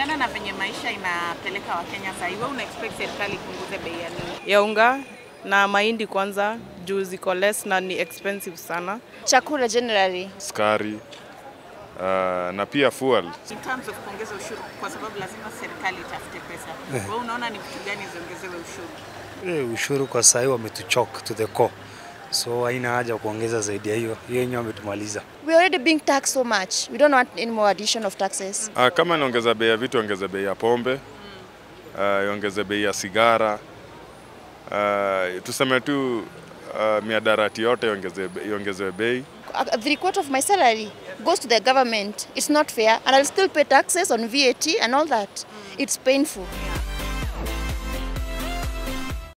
kulingana na venye maisha inapeleka Wakenya sasa hivi, wewe una expect serikali ipunguze bei ya nini? ya unga na mahindi kwanza juu ziko less na ni expensive sana. Chakula generally. Sukari uh, na pia fuel. In terms of kuongeza ushuru, kwa sababu lazima serikali itafute pesa. Wewe unaona ni vitu gani ziongezewe ushuru? Eh, ushuru kwa sahii wametuchok to the core, so haina haja kuongeza zaidi ya hiyo. Hiyo yenyewe wametumaliza. We already being taxed so much. We don't want any more addition of taxes. Uh, kama inaongeza bei ya vitu, ongeze bei ya pombe, uh, iongeze bei ya sigara, uh, tuseme tu uh, miadarati yote iongeze- iongezewe bei. A- Three quarter of my salary goes to the government. It's not fair, and I'll still pay taxes on VAT and all that. It's painful.